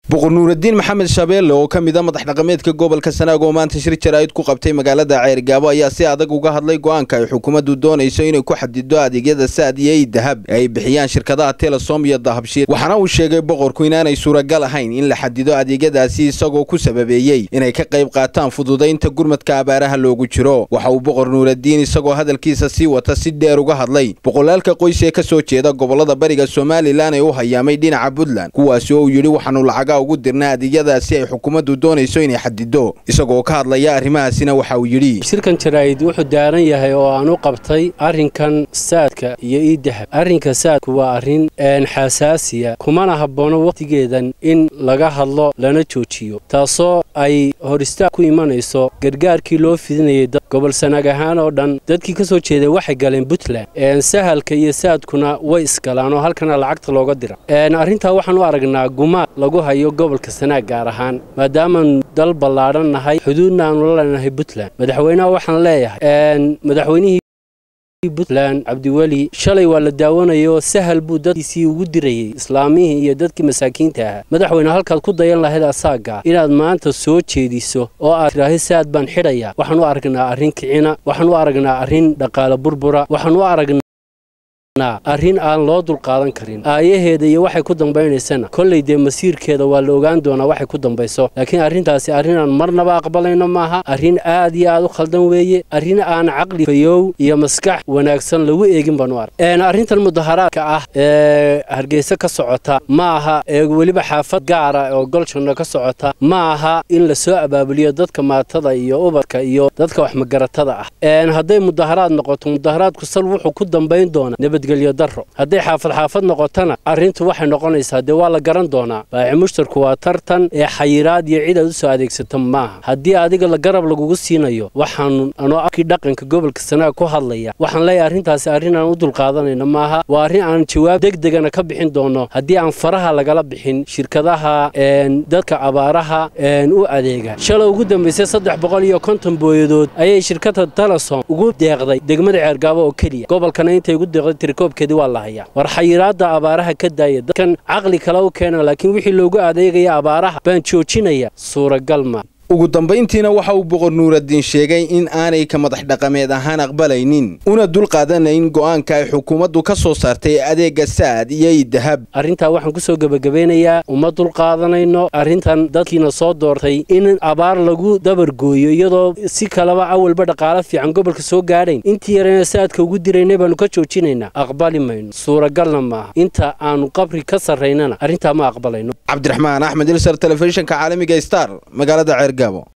boqor nuuraddiin maxamed shabeelle oo ka mid a madax dhaqameedka gobolka sanaag oo maanta shir jaraa'id ku qabtay magaalada ceergaabo ayaa si adag uga hadlay go'aanka ay xukuumaddu doonayso inay ku xadido adeegyada saad iyo ii dahab ee ay bixiyaan shirkadaha telesom iyo dahabshiil waxaana uu sheegay boqorku inaanay suuragal ahayn in la xadido adeegyadaasi isagoo ku sababeeyey inay ka qayb qaataan fududaynta gurmadka abaaraha loogu jiro waxa uu boqor nuuraddiin isagoo hadalkiisa sii wata si dheer uga hadlay boqolaalka qoys ee ka soo jeeda gobolada bariga somalilan ee u hayaamay dhinaca puntland kuwaasi oo uu yidhi waxaanu lacaga ugu dirna adeegyadaasi ay xukuumaddu doonayso inay xadido isagoo ka hadlaya arrimahaasina waxa uu yidhi shirkan jaraa'id wuxuu daaran yahay oo aan u qabtay arrinkan saadka iyo ii dahab arrinka saadku waa arrin xasaasiya kumana habboono wakhtigeedan in laga hadlo lana joojiyo taasoo ay hor istaag ku imanayso gargaarkii loo fidinayay gobol sanaag ahaan oo dhan dadkii ka soo jeeday waxay galeen puntland sahalka iyo saadkuna way isgalaan oo halkana lacagta looga dira arrintaa waxaan u aragnaa gumaad lagu hayo gobolka sanaag gaar ahaan maadaamaan dal ballaadhan nahay xuduudna aanu la leenahay puntland madaxweynaha waxaan leeyahay madaxweynihii puntland cabdiweli shalay waa la daawanayoo sahal buu dadkiisii ugu dirayey islaamihii iyo dadkii masaakiinta ahaa madaxweyne halkaad ku dayan lahayd asaaga inaad maanta soo jeediso oo aad tidhaahi saad baan xidhaya waxaan u aragnaa arrin kicina waxaan u aragnaa arrin dhaqaale burbura waxaan u aragnaa arrin aan loo dulqaadan karin aayaheeda iyo waxay ku dambaynaysana kollay dee masiirkeeda waa la ogaan doonaa waxay ku dambayso laakiin arrintaasi arrin aan marnaba aqbalayno maaha arrin aad iyo aad u khaldan weeye arrin aan caqli fayow iyo maskax wanaagsan lagu eegin baan u arg arrintan mudaharaadka ah ee hargeysa ka socota ma aha ee weliba xaafad gaara oo goljanno ka socota ma aha in la soo abaabuliyo dadka maatada iyo ubadka iyo dadka waxmagaratada ah hadday mudaharaad noqoto mudaharaadku sal wuxuu ku dambayn doonaa nabadgelyo daro hadday xaafad xaafad noqotona arrintu waxay noqonaysaa dee waa la garan doonaa baaci mushtarku waa tartan ee xayiraad iyo cid aad u soo adeegsata maaha haddii adiga la garab lagugu siinayo waxaan anoo arkii dhaqanka gobolka sanaag ku hadlaya waxaan leeyahay arrintaasi arrin aan u dulqaadanayno maaha waa arrin aan jawaab degdegana ka bixin doono haddii aan faraha lagala bixin shirkadaha dadka abaaraha u adeega shalay ugu dambaysay saddex boqol iyo konton booyadood ayay shirkada telesom ugu deeqday degmada ceergaabo oo keliya gobolkana intay ugu deeqday tirikoobkeedii waa la hayaa war xayiraadda abaaraha ka daaya dadkan caqli kale u keena laakiin wixii loogu adeegaya abaaraha baan joojinaya suuragal ma ugu dambayntiina waxa uu boqor nuuraddiin sheegay in aanay ka madax dhaqameed ahaan aqbalaynin una dul qaadanayn go'aanka ay xukuumaddu ka soo saartay adeegga saad iyo ii dahab arrintaa waxaan ku soo gebagabeynayaa uma dul qaadanayno arrintan dadkiina soo doortay in abaar lagu dabargooyo iyadoo si kaleba awalba dhaqaalo fiican gobolka soo gaadhayn intii yarana saadka ugu diraynay baanu ka joojinaynaa aqbali mayno suuragalna maaha inta aanu qabri ka sarraynana arrintaa ma aqbalayno cabdiraxmaan axmed ilsar telefishinka caalamiga star magaalada ceergaabo